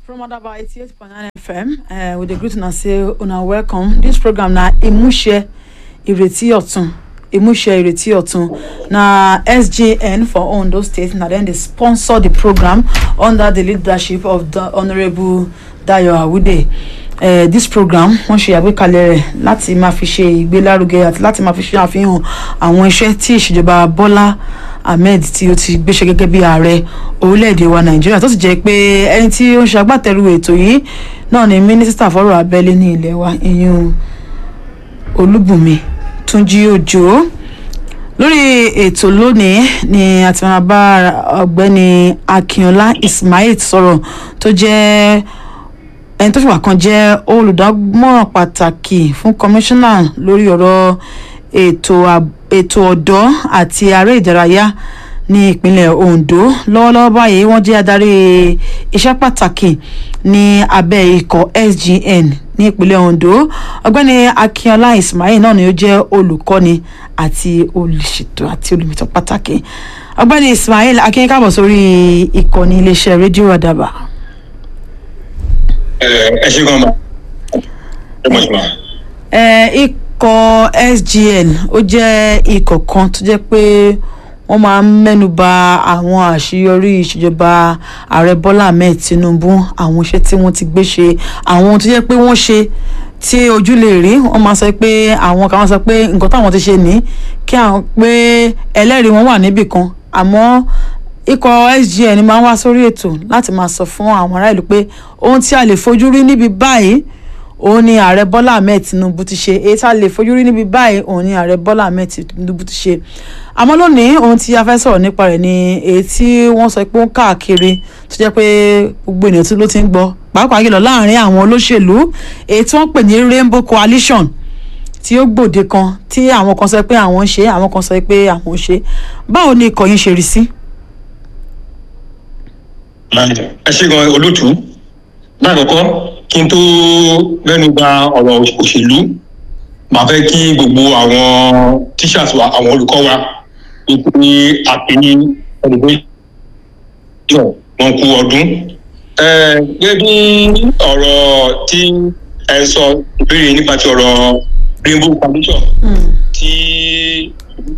From Adaba 88.9 FM, uh, with the greeting and say, una welcome. This program na Ìmúṣẹ Ìrètí Ọ̀tun. Ìmúṣẹ Ìrètí Ọ̀tun. Na SJN for Ondo State. Na then they sponsor the program under the leadership of the Honourable Dayo Awude. Uh, this program wọ́n ṣe àgbékalẹ̀ rẹ̀ láti máa fi ṣe ìgbélárugẹ àti láti máa fi ṣe àfihàn àwọn iṣẹ́ tí ìṣèjọba Bọ́lá Ahmed tí ó ti gbéṣẹ́ gẹ́gẹ́ bí ààrẹ orílẹ̀-èdè wa Nàìjíríà tó sì jẹ́ pé ẹni tí ó ń ṣe agbátẹrù ètò yìí náà ni mínísítà fọ́rọ̀ abẹ́lé ní ilẹ̀ wa ìyún Olúbùnmi Túnjí Òjó lórí ètò lónìí ni a ti máa bá ọ̀gbẹ́ni Akínọlá Ismail sọ̀rọ̀ tó jẹ́ ẹni tó fìwà kan jẹ́ olùdámọ̀ràn pàtàkì fún kọmíṣánná lórí ọ̀rọ̀ ètò ètò ọ̀dọ́ àti aré ìdárayá ní ìpínlẹ̀ Ondo lọ́wọ́lọ́wọ́ báyìí wọ́n jẹ́ adarí iṣẹ́ pàtàkì ní abẹ́ ikọ̀ SGN ní ìpínlẹ̀ Ondo ọ̀gbẹ́ni Akínọlá Ismail náà ni ó jẹ́ olùkọ́ni àti olùṣètò àti olùmìtọ́ pàtàkì ọ̀gbẹ́ni Ismail akínyìn káàbọ̀ sórí ìkànnì iléeṣẹ́ rédíò Àdàbà ẹ ṣe gan ma ẹ mọ̀ ṣùgbọ́n. ikọ̀ SGN ó jẹ́ ikọ̀ kan tó jẹ́ pé wọ́n máa ń mẹ́nuba àwọn àṣeyọrí ìṣèjọba ààrẹ Bọ́lá Ahmed Tinubu àwọn iṣẹ́ tí wọ́n ti gbé ṣe àwọn ohun tó jẹ́ pé wọ́n ṣe tí ojú lè rí wọ́n máa sọ pé àwọn kan sọ pé nǹkan táwọn ti ṣe ní kí àwọn pé ẹlẹ́rìí wọn wà níbì kan àmọ́ ikọ̀ SGN máa ń wá sórí ètò láti máa sọ fún àwọn ará ìlú pé ohun tí a lè fojú rí níbi báyìí òun ni ààrẹ Bọ́lá Ahmed Tinubu ti ṣe èyí tá a lè fojú rí níbi báyìí òun ni ààrẹ Bọ́lá Ahmed Tinubu ti ṣe àmọ́ lónìí ohun tí a fẹ́ sọ̀rọ̀ nípa rẹ̀ ni èyí tí wọ́n sọ pé ó ń káàkiri tó jẹ́ pé gbogbo ènìyàn ló ti ń gbọ́ pàápàá jùlọ láàrin àwọn olóṣèlú èyí tí wọ́n pè ní Rainbow Coalition tí ó gbòde kan tí àwọn kan sọ pé àwọn ń ṣe àwọn kan sọ pé àwọn ń ṣe báwo ni ikọ̀ yín ṣe rí sí. ẹ ṣe gan olótú lákòókò kí n tó mẹ́nu bà ọ̀rọ̀ òṣèlú màá fẹ́ kí gbogbo àwọn teachers wa àwọn olùkọ́ wa wípé àpèní celebration wọn kú ọdún. gẹ́gẹ́ bí ọ̀rọ̀ tí ẹ sọ ìbéèrè nípa ti ọ̀rọ̀ rainbow foundation tí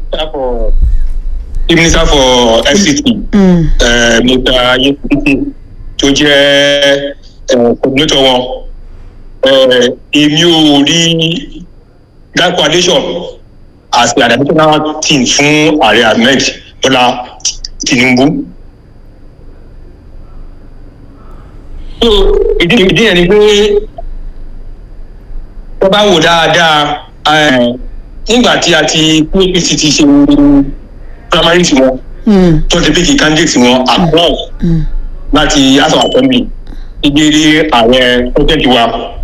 minister for fct mr yekete tó jẹ́ coordinator wọn èmi ò rí that coalition as an additional team fún ààrẹ ahmed bọ́lá tinubu. so ìdí ìdí yẹn ni pé wọ́n bá wò dáadáa nígbà tí a ti apc ti ṣe primary tiwọn tó ti pick candidate wọn across láti house of assembly ìgbèrè ààrẹ president wa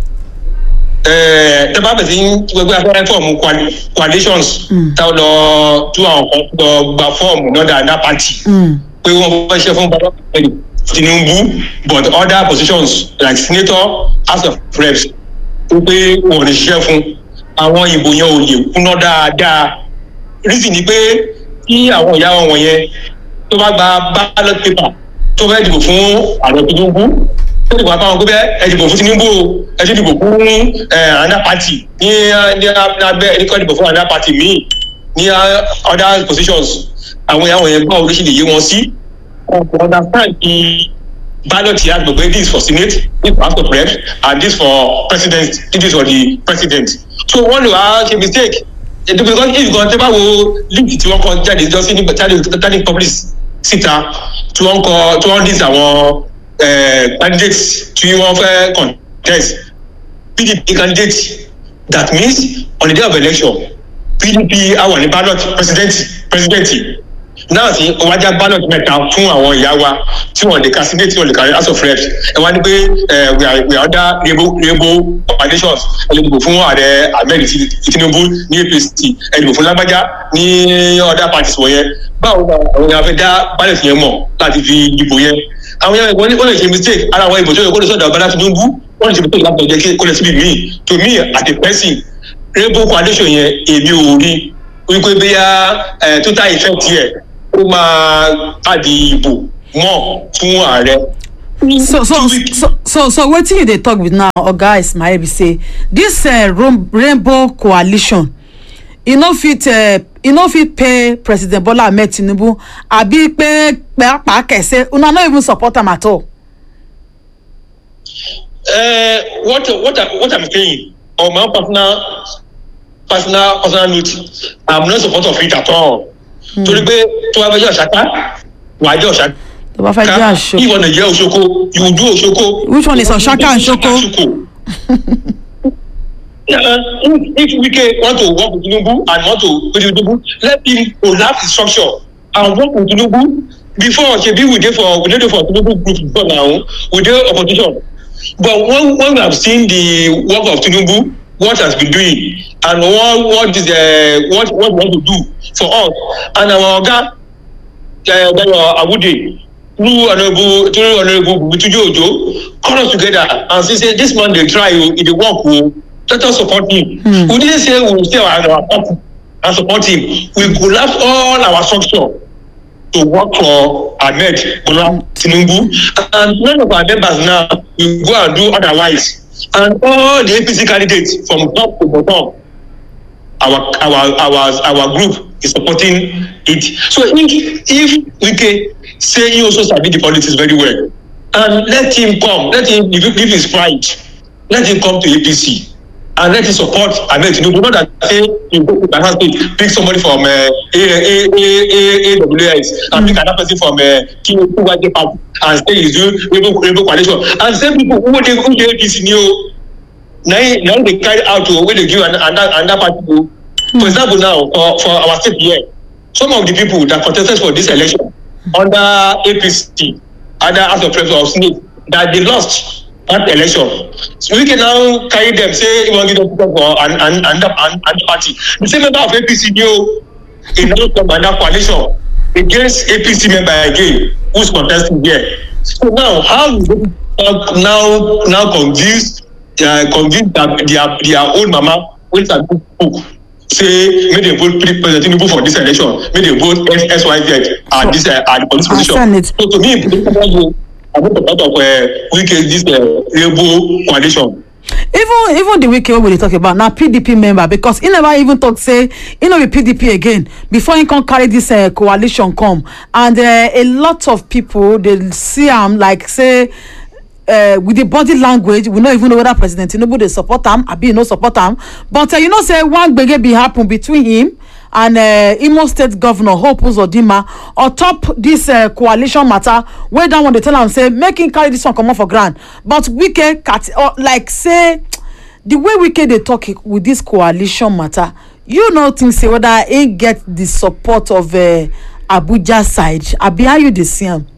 tẹ́bá bẹ̀ sí gbogbo afẹ́rẹ́ fọ́ọ̀mù coalitions táwọn lọ tú àwọn kan lọ gba fọ́ọ̀mù náà dáadáa party pé wọ́n fẹ́ ṣe fún bàbá Tinubu but other positions like senator house of reps ó pé wọn ò lè ṣiṣẹ́ fún àwọn ìbò yẹn ò lè kúná dáadáa reason ni pé kí àwọn ìyá wọn wọ̀nyẹn tó bá gba ballot paper tó fẹ́ dìbò fún ààrẹ Tinubu ó dìbò àbáwọn gbé ẹ dìbò fún Tinubu ẹ ti dìbò fún another party ní ní abẹ́ ẹni kọ́ dìbò fún another party míì ní other positions àwọn ìyá wọn yẹn báwo ló ṣe lè yé wọn sí to understand the ballot here gbogbo this for senate this for house of reps and this for president this for the president so wọ́n lè wá ṣe mistake because if gan tẹ́ bá wo link tí wọ́n kọ jáde jọ sí ní tani public síta tí wọ́n kọ tí wọ́n dis àwọn candidates tí wọ́n fẹ́ contest pdp candidate that means on the day of election pdp àwọn ní ballot president president náà sí ọwájà ballot mẹ́ta fún àwọn ìyá wa tí wọ́n lè ka senate tí wọ́n lè ka house of reps ẹ wá ní pé we are we are under rainbow rainbow foundations ẹ lè dìbò fún ààrẹ ahmed tinubu ní apc ẹ dìbò fún lágbájá ní other parties wọ̀nyẹn báwo ni àwọn èèyàn fẹ́ dá ballot yẹn mọ̀ láti fi dìbò yẹn àwọn èèyàn wọ́n lè ṣe mistake ara àwọn ìbò tó yẹ kó lè sọ̀dọ̀ ọ̀bá tinubu wọ́n lè ṣe mistake láti ọjọ́ kó lè síbi míì to me at a person rainbow foundation yẹn èmi ò rí wípé bóyá total effect yẹ ó máa pàdé ìbò mọ́ fún ààrẹ so so two weeks so so so wetin you dey talk with now oga ismail be say dis uh, rom- rainbow coalition e no fit uh, e no fit pay president bola ahmed tinubu abi pe pàápàá kẹsẹ una no even support am at all. uh, what what I, what i'm saying on my own personal personal personal note i'm not support of it at all torí pé tó bá fẹ́ jẹ́ ọ̀ṣáká wà á jẹ́ ọ̀ṣáká tó bá fẹ́ jẹ́ àṣọ. if ọ̀nà jẹ́ òṣoko you will do òṣoko. Which one is Oshaka and Soko? Yeah, uh, if, if Wike want to work with Tinubu and want to with Tinubu, let him collapse the structure and work with Tinubu. Before Shebi we dey for we dey dey for Tinubu group before now, we dey opposition. But when when we have seen the work of Tinubu, what has been doing and what what is uh, what what we want to do for us and our oga uh, Dayo Awude through honourable through honourable Butuju Ojo call us together and say say this man dey try o e dey work o let us support him. Mm. we didn't say we will stay our our party and support him we collapse all our structure to work for ahmed bola tinubu and none of our members now will go and do otherwise and all the apc candidates from top to bottom our our our our group is supporting it so if if wike say he also sabi the politics very well and let him come let him give give his pride let him come to apc and let him support ahmed tinubu not that say he go to ghana state pick somebody from uh, a a a a aws and pick another person from uh, kiwanje party and say he do rainbow rainbow coalition and same people who dey who dey apc ni o na him na him dey carry out o wey dey give another another party o for example now for for our state here some of the people that contested for this election under apc under house of reps of senate that they lost that election so we can now carry them say he wan give them ticket for an an another an another party the same member of apc ni o he now come another coalition against apc member again who's contesting here so now how you go now now convince uh, convince their their their own mama wey sabi cook say make dem vote pre president tinubu for dis election make dem vote syz at dis uh, at the police position Senate. so to me i no support of uh, wike dis uh, rainbow coalition. even even the wike wey we dey talk about na pdp member because he never even talk say he no be pdp again before he come carry this uh, coalition come and uh, a lot of people dey see am like say uh, with the body language we no even know whether president tinubu dey support am abi he no support am but uh, you know say one gbege bin happen between him and uh, imo state governor hope uzodinma on top dis uh, coalition matter wey dat one dey tell am say make him carry dis one comot for ground but wike cat uh, like say the way wike dey talk with dis coalition matter you no think say whether he get the support of uh, abuja side abi how you dey see am.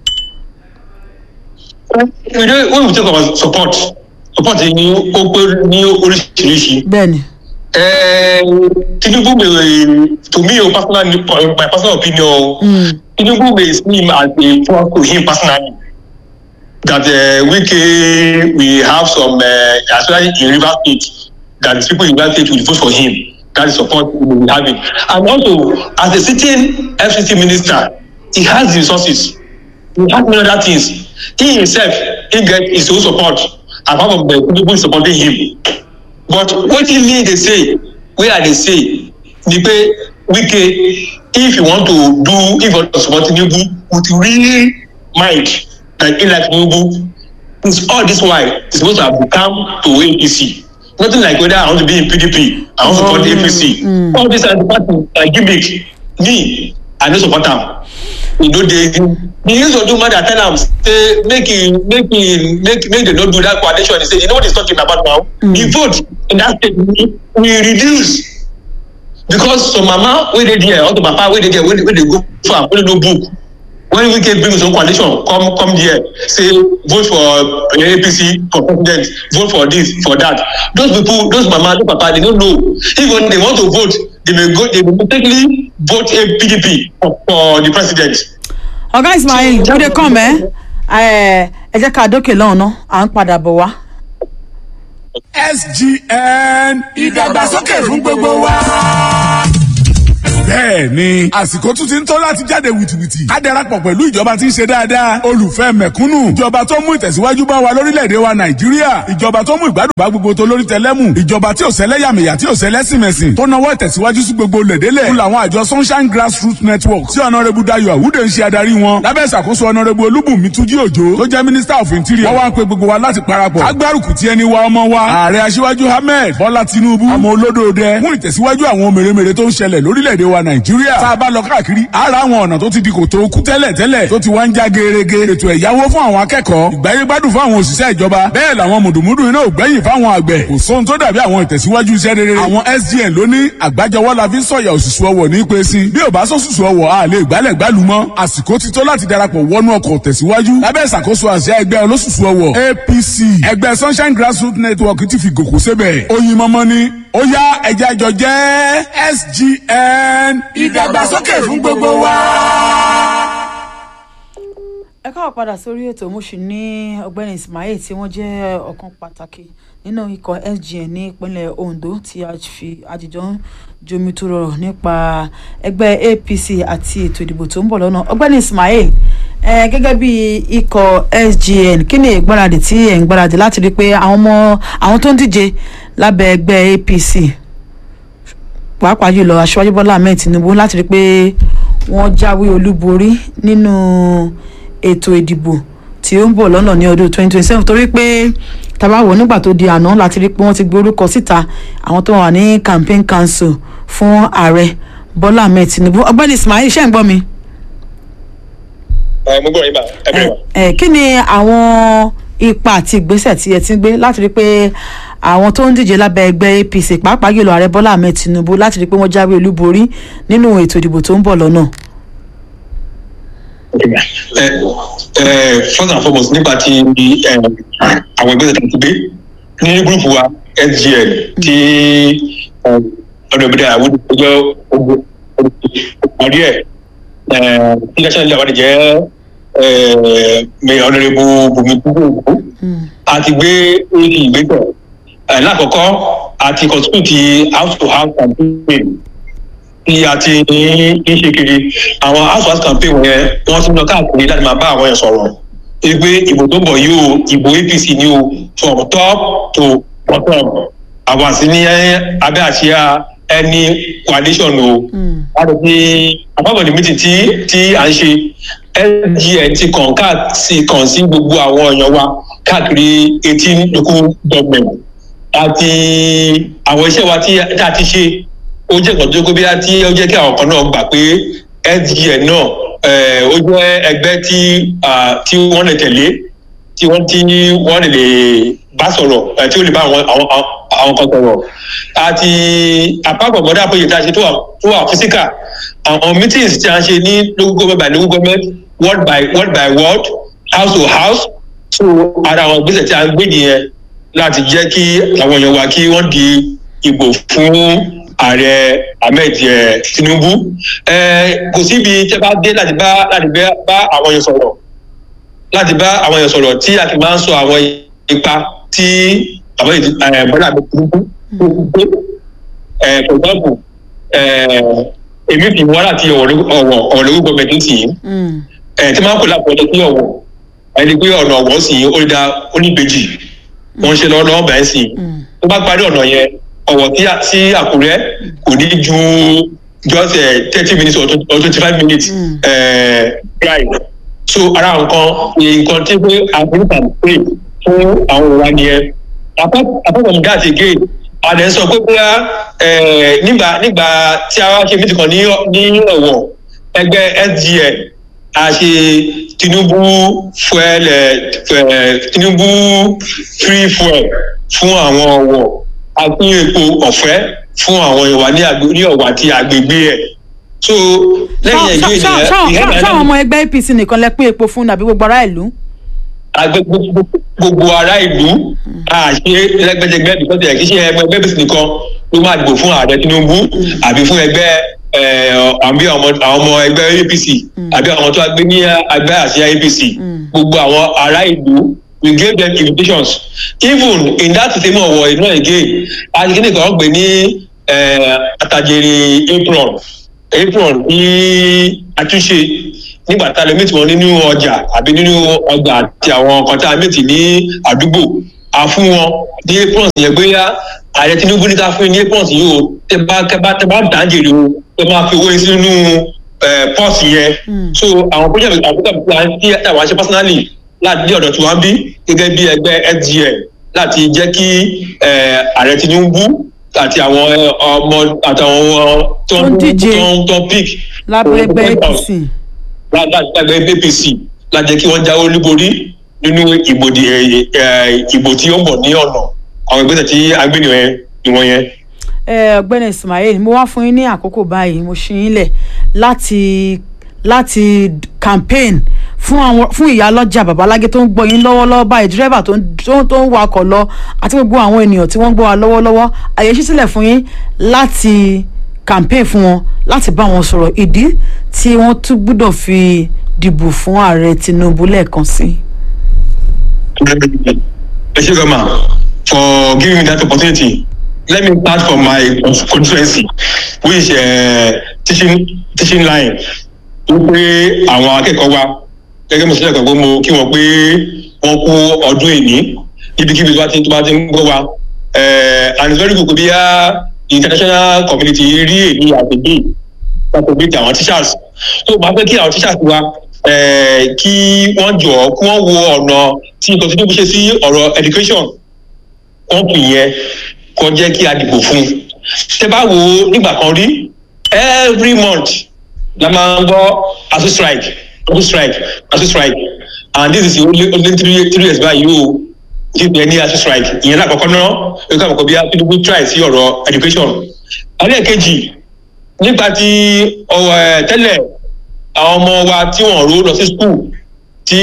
you know when we talk about support support ni ó pé ní oríṣiríṣi. bẹẹni. Eh, tinubu may to me o personally my personal opinion Mm. tinubu may see him as a threat to him personally that uh, wike we have some uh, especially in rivers state that the people in rivers state will vote for him that is support we will have it and also as a sitting fct minister he has the resources he has many other things he himself he get his own support apart from the tinubu supporting him but wetin me dey say wey i dey say ni pe wike if you want to do if you want to support tinubu with real mind like he like tinubu it's all this while it's supposed to have become to apc nothing like whether i want to be in pdp i wan support Oh, apc mm. all this are the party na gimmick me i no support am e no dey the use of do mother tell am say make e make e make make dem no do that coalition he say you know what he talking about now Mm. the vote in that state we we reduce because some mama wey dey there or the papa wey dey there wey dey wey dey go farm wey no book when wike bring his own coalition come come there say vote for uh, apc for president vote for this for that those people those mama those papa they no know if when they want to vote they may go they may mistakenly vote a pdp for, for the president. ọ̀gá ismail we dey come ẹ ẹ ẹ jẹ́ ká dókè lọ́hùn náà à ń padà bọ̀ wá. sgn ìdàgbàsókè fún gbogbo wa. bẹ́ẹ̀ ni àsìkò tún ti ń tó láti jáde wìtìwìtì ká darapọ̀ pẹ̀lú ìjọba tí ń ṣe dáadáa olùfẹ́ mẹ̀kúnnù ìjọba tó mú ìtẹ̀síwájú bá wa lórílẹ̀‐èdè wa nàìjíríà ìjọba tó mú ìgbádùn bá gbogbo tó lórí tẹlẹ́mù ìjọba tí ò sẹ́lẹ̀yàmẹ̀yà tí ò sẹ́lẹ̀sìmẹ̀sìn tó nawọ́ ìtẹ̀síwájú sí gbogbo lẹ̀dẹ́lẹ̀ fún làwọn àjọ sunshine grassroots network tí ọ̀nàrẹ́bù dayo àwùdè ń ṣe adarí wọn lábẹ́ ìṣàkóso ọ̀nàrẹ́bù olúbùnmi túnjí òjò tó jẹ́ minister of interior wọ́n wá ń pe gbogbo wa láti parapọ̀ agbárùkù tí ẹni wa ọmọ wa ààrẹ aṣíwájú ahmed bọ́lá tinubu ọmọ olódòdẹ fún ìtẹ̀síwájú àwọn mèremère tó ń ṣẹlẹ̀ lórílẹ̀‐èdè wa nàìjíríà tá a bá lọ káàkiri ara àwọn ọ̀nà tó ti di kòtò kú tẹ́lẹ̀ tẹ́lẹ̀ tó ti wá ń já gerege ètò ẹ̀yáwó fún àwọn akẹ́kọ̀ọ́ ìgbáyégbádùn fún àwọn òṣìṣẹ́ ìjọba bẹ́ẹ̀ làwọn mùdùmùdù iná ò gbẹ́yìn fáwọn àgbẹ̀ kò sóhun tó dàbí àwọn ìtẹ̀síwájú iṣẹ́ rere àwọn sgn ló ní àgbájọwọ́ la fi ń sọ̀yà òṣùṣù ọwọ̀ ní pé sí bí ò bá sọ̀ṣùṣù ọwọ̀ a lè gbálẹ̀ gbálù mọ́ àsìkò ti tó láti darapọ̀ wọnú ọkọ̀ tẹ̀síwájú lábẹ́ ìṣàkóso àṣẹ ẹgbẹ́ olóṣùṣù ọwọ̀ apc ẹgbẹ́ sunshine grassroots network ti fi gòkó sébẹ̀ oyin mọ́mọ́ ni ó yá ẹja àjọ jẹ́ sgn ìdàgbàsókè fún gbogbo wa. ẹ káwọ padà sórí ètò mo sì ní ọ̀gbẹ́ni ismail tí wọ́n jẹ́ ọ̀kan pàtàkì nínú ikọ̀ sgn ní ìpínlẹ̀ ondo tí a fi àjìjọ ń jomi tó rọrọ̀ nípa ẹgbẹ́ apc àti ètò ìdìbò tó ń bọ̀ lọ́nà ọ̀gbẹ́ni ismail ẹ gẹ́gẹ́ bí ikọ̀ sgn kí ni ìgbáradì tí ẹ̀ ń gbáradì láti rí i pé àwọn ọmọ àwọn tó ń díje lábẹ́ ẹgbẹ́ apc pàápàá jùlọ aṣíwájú bọ́lá ahmed tinubu láti rí i pé wọ́n jáwé olúborí nínú ètò ìdìbò tí ó ń bọ̀ lọ́nà ní ọdún 2027 torí pé tabawo nígbà tó di àná láti rí pé wọ́n ti gbé orúkọ síta àwọn tó wà ní campaign council fún ààrẹ bọ́lá ahmed tinubu ọgbẹ́ni ismail ṣe ń gbọ́ mi. mo gbọ́ yín bá ẹ bẹ̀rẹ̀ wá. ẹ kí ni àwọn ipa àti ìgbésẹ̀ tí ẹ ti ń gbé láti rí pé àwọn tó ń díje lábẹ́ ẹgbẹ́ apc pàápàá jùlọ ààrẹ bọ́lá ahmed tinubu láti rí pé wọ́n jáwé olúborí nínú ètò ìdìbò tó ń bọ̀ lọ́nà. ẹ ẹ first and foremost nípa ti ẹ àwọn ìgbésẹ̀ tó ti gbé ní gúrùpù wa sgn tí ọ̀dọ̀bìdà àwọn ìgbẹ́jọ́ ogun parí ẹ̀ tí national leader wà ní jẹ́ ọ̀nàrẹ́bù bùnmi kúkú a ti gbé oríṣi ìgbésẹ̀ lákọ̀ọ́kọ́ a ti constitute house to house campaign tí a ti ń ṣe kiri àwọn house to house campaign wọ̀nyẹn wọ́n ti ń lọ káàkiri láti máa bá àwọn yẹn sọ̀rọ̀ pé ìbò tó ń bọ̀ yìí o ìbò apc ni o from top to bottom àwọn àti ní abẹ́ àṣìá ẹni coalition o láti fi àpapọ̀dé meeting tí tí à ń ṣe sgn ti kàn káàsì kàn sí gbogbo àwọn èèyàn wa káàkiri eighteen local government àti àwọn iṣẹ́ wa tí a ti ṣe ó jẹ́ nǹkan tó gbé tí ó jẹ́ kí àwọn kan náà gbà pé sgn náà ó jẹ́ ẹgbẹ́ tí tí wọ́n lè tẹ̀lé tí wọ́n tí wọ́n lè bá sọ̀rọ̀ tí ó lè bá àwọn àwọn kan sọ̀rọ̀ àti àpapọ̀ mọ́dà pé ìta ṣe tó wà físíkà àwọn meetings tí a ṣe ní local government by local government word by word by word house to house so ara àwọn ìgbésẹ̀ tí a ń gbé nìyẹn láti jẹ́ kí àwọn èèyàn wa kí wọ́n di ìbò fún ààrẹ ahmed tinubu kò síbi tí a bá dé láti bá láti bá àwọn èèyàn sọ̀rọ̀ láti bá àwọn èèyàn sọ̀rọ̀ tí a ti máa ń sọ àwọn ipa tí àwọn bọ́lá ahmed tinubu tó gbé for example èmi fi wọ́n láti ọ̀wọ̀ ọ̀lẹ́wọ́ gọ́ọ̀mẹ̀ntì tì í tí máa ń pè lápò ọ̀dọ́ sí ọ̀wọ̀ ẹni pé ọ̀nà ọ̀wọ̀ sì ó dá oníbejì wọ́n ṣe lọ́wọ́ lọ́wọ́ bẹ́ẹ̀ sì tó bá parí ọ̀nà yẹn ọ̀wọ̀ sí àkúrẹ́ kò ní ju just thirty minutes or twenty five minutes drive so ara nǹkan nǹkan tí pé àfihàn pè fún àwọn òwa nìyẹn apart from that again àdé sọ pé bóyá nígbà nígbà tí a wá ṣe mítì kan ní ọ̀wọ̀ ẹgbẹ́ sgn a ṣe tinubu fuel tinubu free fuel fún àwọn ọ̀wọ̀ a pín epo ọ̀fẹ́ fún àwọn ìwà ní ọ̀wọ̀ àti àgbègbè ẹ̀ so lẹ́yìn ẹ̀jọ́ ìdíyẹ. sáwọn ọmọ ẹgbẹ́ apc nìkan lẹ pín epo fún nàbí gbogbo ará ìlú. gbogbo ará ìlú àṣe lẹ́gbẹ́jẹgbẹ́ bíkọ́sì ẹ̀ kí ṣe ẹgbẹ́ apc nìkan ló máa dìbò fún ààrẹ tinubu àbí fún ẹgbẹ́ àbí àwọn ọmọ ẹgbẹ́ apc àbí àwọn tó gbé ní ẹgbẹ́ àṣẹ apc gbogbo àwọn ará ìlú we gave them invitations even in that same ọwọ iná again àti kíni kan gbé ní àtàjèrè apron apron ní àtúnṣe nígbà tá a lè mẹ́tì wọn nínú ọjà àbí nínú ọgbà àti àwọn nǹkan tá a mẹ́tì ní àdúgbò a fún wọn ní apron yẹn gbéyà ààrẹ tinubu ní ká fún yín ní apron yìí o tẹ bá tẹ bá tẹ bá dáńjèrè o tẹ máa fi owó yín sínú pọ́ọ̀sì yẹn so àwọn project àbúkà plan tí àwọn aṣẹ personally láti ní ọ̀dọ̀ tí wọ́n bí gẹ́gẹ́ bí ẹgbẹ́ sgn láti jẹ́ kí ààrẹ tinubu àti àwọn ọmọ àtàwọn tó Tó ń díje. ń tó ń pick lábẹ́ ẹgbẹ́ apc lágbàgbẹ́ apc láti jẹ́ kí wọ́n jáwé olúborí nínú ìbòdì ìbò tí ó ń bọ̀ ní ọ̀nà àwọn ìgbésẹ̀ tí agbẹ́nìwọ̀n ìwọ̀n yẹn. ẹ ọ̀gbẹ́ni ismail mo wá fún yín ní àkókò báyìí mo ṣí yín lẹ̀ láti láti campaign fún àwọn fún ìyálọ́jà babalágé tó ń gbọ́ yín lọ́wọ́lọ́wọ́ báyìí dírẹ́bà tó ń tó ń- tó ń wakọ̀ lọ àti gbogbo àwọn ènìyàn tí wọ́n ń gbọ́ wa lọ́wọ́lọ́wọ́ àyè ṣí sílẹ̀ fún yín láti campaign fún wọn láti bá wọn sọ̀rọ̀ ìdí tí wọ́n tún gbúdọ̀ fi dìbò fún ààrẹ tinubu lẹ́ẹ̀kan sí i. Thank you, Gama, for giving me that opportunity. Let me start from my constituency, which is uh, teaching teaching line. Wípé àwọn akẹ́kọ̀ọ́ wa gẹ́gẹ́ mo ṣẹlẹ̀ gbàgbọ́ mo kí wọ́n pé wọ́n kú ọdún èní ibikíbi tó bá ti tó bá ti ń gbọ́ wa. Eh, And it's very good bí a international community rí èyí àgbègbè àgbègbè ti àwọn teachers. So máa fẹ́ kí àwọn teachers wa eh, kí wọ́n jọ̀ kí wọ́n wo ọ̀nà tí nǹkan tuntun ṣe sí ọ̀rọ̀ education kọ́ńpì yẹn kọ́ jẹ́ kí a dìbò fún un. tẹ bá wo nígbà kan rí every month la máa ń gbọ́ asu strike asu strike asu strike and this is only only three three years báyìí o ti bẹ̀ ní asu strike ìyẹn lákọ̀ọ́kọ́ náà ó kọ́ àkọ́kọ́ bí a tinubu try sí ọ̀rọ̀ education. ẹlẹ́ẹ̀kejì nípa ti ọ̀wọ̀ ẹ̀ tẹ́lẹ̀ àwọn ọmọ wa tí wọ́n ró lọ sí school tí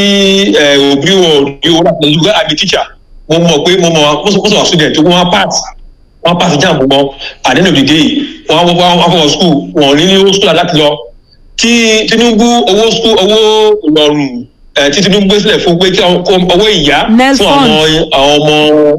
ẹ, òbí wọn ò ní owó láti lọ àbí teacher mo mọ̀ pé mo mọ̀ most most of our students wọ́n á pass wọ́n á pass exam wọn at the end of the day wọ́n á wọ́n á fọwọ́ school wọ́n ò ní ní owó school láti lọ tí tinubu owó school owó ìrọ̀rùn ẹ, tí tinubu gbé sílẹ̀ fún pé kí àwọn- kó owó ìyá fún Nelfund. àwọn àwọn ọmọ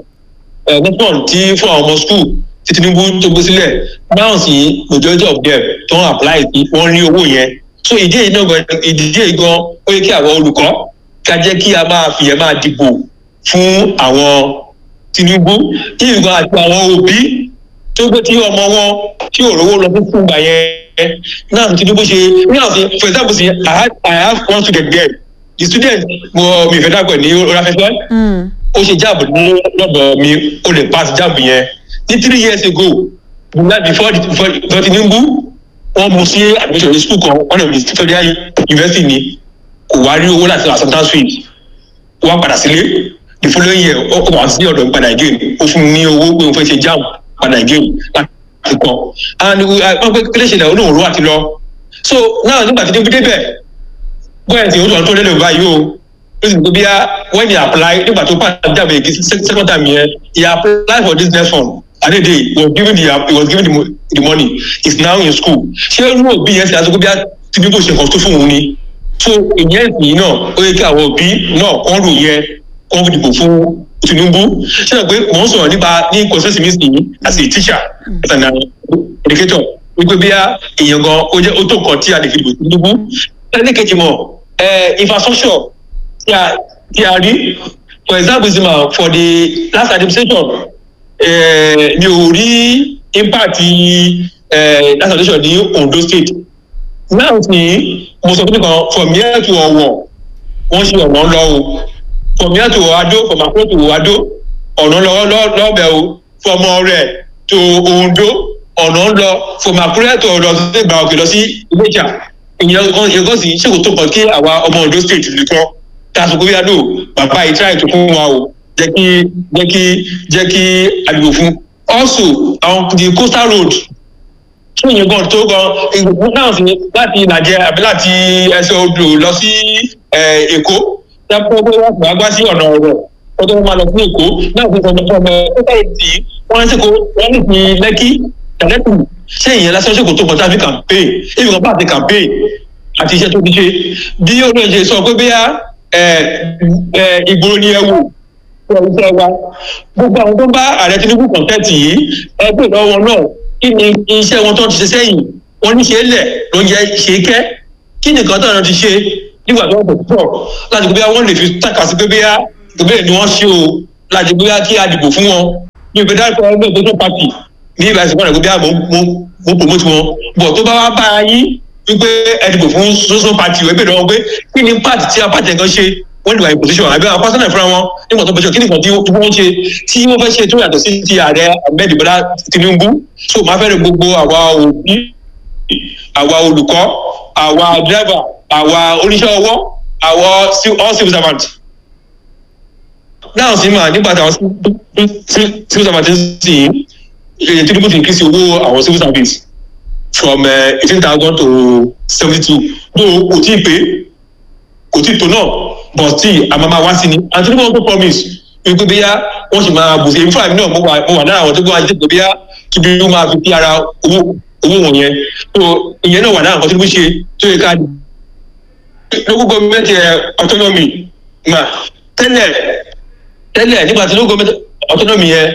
ẹ, nelfund tí fún àwọn ọmọ school tí tinubu tó gbé sílẹ̀ now sí majority of them tó ń apply sí wọ́n rí owó yẹn so ìdí èyí náà gan ìdí èyí gan ó yẹ kí àwọn olùkọ́ ká jẹ́ kí a máa fìyẹn máa dìbò fún àwọn tinubu tí nǹkan àti àwọn òbí tó gbé tí ọmọ wọn tí ò rówó lọ fún fúngbà yẹn náà tinubu ṣe náà sí for example sí i have i have one student there the student mo mi fẹ́ dàgbẹ̀ ní orí afẹ́fẹ́ Mm. ó ṣe jáàbù ní lọ́dọ̀ mi ó lè pass jáàbù yẹn ní three years ago before before before before tinubu wọ́n mú sí admission ní school kan one of the federal university ni kò wá rí owó láti acceptance fees ó wá padà sílé the following year ó ó wá sí ọ̀dọ̀ mi padà again ó fún mi ní owó pé òun fẹ́ ṣe jam padà again láti kọ́ and wọ́n pẹ́ kílẹ̀ ṣẹlẹ̀ olóhùn ló wà ti lọ so now nígbà tí tinubu débẹ̀ bóyá ti o sọ tó lélẹ̀ báyìí o ó sì gbé bíyà when he apply nígbà tó pàṣẹ jáde èkì second time yẹn he apply for this next one adede he was given the he was given the, mo- the money he is now in school ṣé irú òbí yẹn ṣe àtúkọ́ bíyà tinubu ṣe nǹkan tó fún òun ni so ìyẹn ìsìn náà ó yẹ kí àwọn òbí náà kọ́ lò yẹn kọ́ fi dìbò fún tinubu ṣé ẹ pé mò ń sọ̀rọ̀ nípa ní consensus mi sì as a teacher as an educator wípé bíyà èèyàn gan ó jẹ́ ó tó nǹkan tí a lè fi dìbò tinubu ẹlẹ́kejì mọ̀ ẹ infrastructure tí a tí a rí for example zima for the last administration eh, mi ò rí impact eh, last administration ní ondo state now sí mo sọ fún mi kan from here to ọwọ wọn ṣe ọ̀nà lọ o from here to ado from akuro to ado ọ̀nà lọ lọ lọ́bẹ̀ o from ọrẹ to ondo ọ̀nà lọ from akure to ọ̀dọ̀ sí ìgbà òkè lọ sí iléjà ìyẹn kan ìyẹn kan sì ṣe kò tó kàn kí àwa ọmọ ondo state nìkan tásùkú yá lò bàbá yìí tíráì tó fún wa o jẹ́ kí jẹ́ kí jẹ́ kí àdìgbò fún also àwọn the coastal road tún yẹn gan tó gan ìgbòho náà sí láti ìlàjẹ àbí láti ẹsẹ̀ odò lọ sí eh, èkó dápò pé wọ́n fà á gbá sí ọ̀nà ọ̀rọ̀ wọ́n tó máa lọ sí èkó náà fi sọ̀rọ̀ fún ọmọ ẹgbẹ́ ìdí wọ́n ń sèkó wọ́n ní ti lẹ́kí tẹ̀lẹ́kù ṣé ìyẹn lásán ṣèkó tó kọjá fi campaign èyí kan bá ti campaign àti iṣẹ́ tó ti ṣe bí olóyè sọ pé bí ìgboro ni ẹ wò fún iṣẹ́ wa gbogbo àwọn tó ń bá ààrẹ tinubu kọ̀ǹtẹ́ẹ̀tì yìí ẹgbẹ́ ìlọ́wọ́ náà kí ni iṣẹ́ wọn tó ń ti ṣe sẹ́yìn wọ́n ní ṣe é lẹ̀ ló ń jẹ́ ṣe é kẹ́ kí nìkan tó ọ̀nà ti ṣe nígbà tó wọ́n pọ̀ láti gbé wọ́n lè fi tàkà sí pé bóyá ìbéèrè ni wọ́n ṣe o láti gbé kí a dìbò fún wọn ní ìpè dáàbò ẹgbẹ́ ìgbésẹ̀ pàtì ní ìbáṣe wọn àgbẹ̀ bí mo mo promote wọn bọ̀ tó bá wá bá a yín wípé ẹ dìbò fún soso party ìwé bèrè wọn pé kí ni party tí a party ẹ̀kan ṣe wọ́n lè wà ní position àbí àwọn personal fúnra wọn nígbà tó bẹ̀ṣọ̀ kí nìkan tí wọ́n ṣe tí wọ́n fẹ́ ṣe tó yàtọ̀ sí ti ààrẹ ahmed bola tinubu so máa fẹ́rẹ̀ gbogbo àwa òbí àwa olùkọ́ àwa driver àwa oníṣẹ́ ọwọ́ àwa all civil servant náà sì máa nígbà táwọn civil servant ń sìn tinubu ti increase owó àwọn civil service from eighteen thousand to seventy two though kò tí ì pé kò tí ì tó náà but still a máa máa wá sí ni and tinubu also promise wípé bíyá wọ́n sì máa bùsẹ̀ èmi fúnra mi náà mo wà mo wà náà àwọn tó gbọ́ ajé pé bíyá kí bí wọ́n máa fi sí ara owó owó wọ̀nyẹn so ìyẹn náà wà náà nǹkan tinubu ṣe tó yẹ ká local government autonomy mà tẹ́lẹ̀ tẹ́lẹ̀ nígbà tí local government autonomy yẹn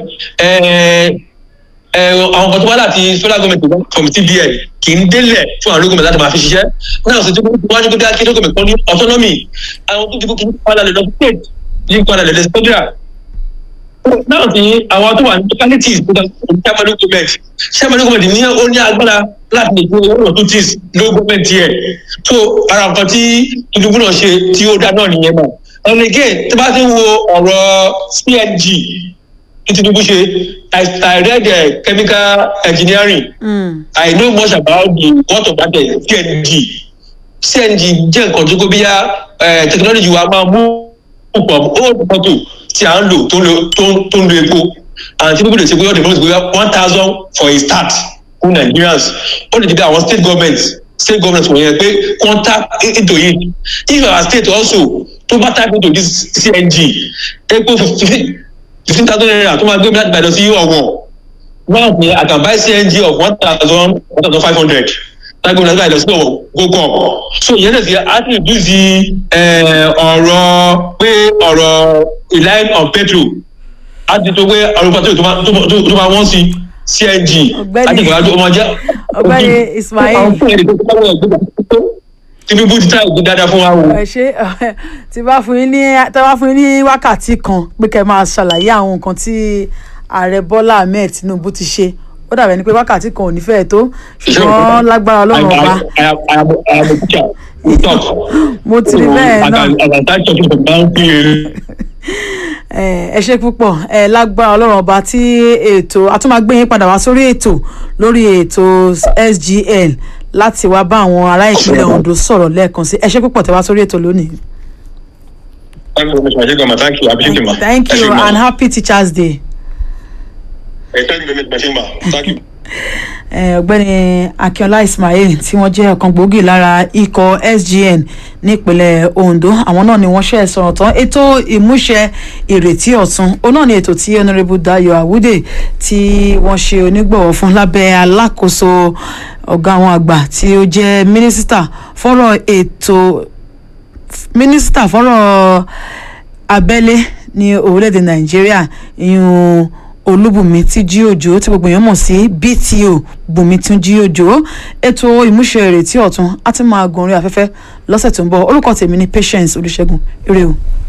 àwọn kan tó wá láti federal government from cbn kì í délẹ̀ fún àwọn local government láti máa fi ṣiṣẹ́ náà sì ti wájú pé kí local government kan ní autonomy àwọn tó dìbò kì í padà lè lọ sí state ní padà lè lọ sí federal náà sì àwọn tó wà ní localities tó dá chairman local government chairman local government ní ó ní agbára láti lè gbé owó tó tis local government yẹ so ara nǹkan tí Tinubu náà ṣe tí ó dá náà nìyẹn mọ̀ and again tí bá ti ń wo ọ̀rọ̀ cng tí Tinubu ṣe I, I read uh, chemical engineering mm. I know much about the what of that uh, CNG CNG jẹ́ nǹkan tó kó bí yá technology wa máa mú púpọ̀ old mọ́tò tí à ń lò tó ń lo epo and Tinubu lè ṣe pé ọ̀dẹ̀ mọ́tò bóyá one thousand for a start fún Nigerians ó lè dìbò àwọn state government state government wọ̀nyẹn pé contact into it if our state also tó bá type into this CNG epo fifteen fifteen thousand naira tó máa gbé mi láti Ìbàdàn sí ọ̀wọ̀n now ni I can buy CNG of one thousand one thousand five hundred lágbègbè láti Ìbàdàn sí ọ̀wọ̀n go come so ìyẹn náà sì á ti reduce ọ̀rọ̀ pé ọ̀rọ̀ relying on petrol á ti tó pé ọ̀rọ̀ petrol tó máa wọ́n sí CNG láti ìgbà tó máa jẹ́ ọ̀gbẹ́ni Ismail Tinubu ti táyà gbé dáadáa fún wa o. ẹ ṣe tí bá fún yín ní tí bá fún yín ní wákàtí kan pé kẹ́ máa ṣàlàyé àwọn nǹkan tí ààrẹ Bọ́lá Ahmed Tinubu ti ṣe ó dàbẹ̀ ni pé wákàtí kan ò ní fẹ́ẹ̀ tó ṣùgbọ́n lágbára Ọlọ́run ọba mo ti rí bẹ́ẹ̀ náà ẹ ṣe púpọ̀ ẹ lágbára Ọlọ́run ọba tí ètò a tún máa gbé yín padà wá sórí ètò lórí ètò SGN láti wá bá àwọn ará ìpínlẹ̀ Ondo sọ̀rọ̀ lẹ́ẹ̀kan sí ẹ ṣé púpọ̀ tẹ́ wá sórí ètò lónìí. Thank you very much, ma. Thank you. Thank you, ma. Thank you and happy Teachers Day. Thank you very much, ma. Thank you. ọ̀gbẹ́ni Akínọlá Ismail tí wọ́n jẹ́ ọ̀kan gbòógì lára ikọ̀ SGN nípínlẹ̀ Ondo àwọn náà ni wọ́n ṣe sọ̀rọ̀ tán ètò ìmúṣẹ ìrètí ọ̀tun òun náà ni ètò tí Honourable Dayo Awude tí wọ́n ṣe onígbọ̀wọ́ fún lábẹ́ alákòóso ọ̀gá àwọn àgbà tí ó jẹ́ mínísítà fọ́rọ̀ ètò mínísítà fọ́rọ̀ abẹ́lé ní orílẹ̀-èdè Nàìjíríà ìyún olúbùnmi tí jí òjò tí gbogbo èèyàn mọ̀ sí bto bùnmi tún jí òjò ètò ìmúṣẹ ìrètí ọ̀tun á ti máa gun orí afẹ́fẹ́ lọ́sẹ̀ tó ń bọ̀ orúkọ tèmi ní patience olùṣègùn ire o.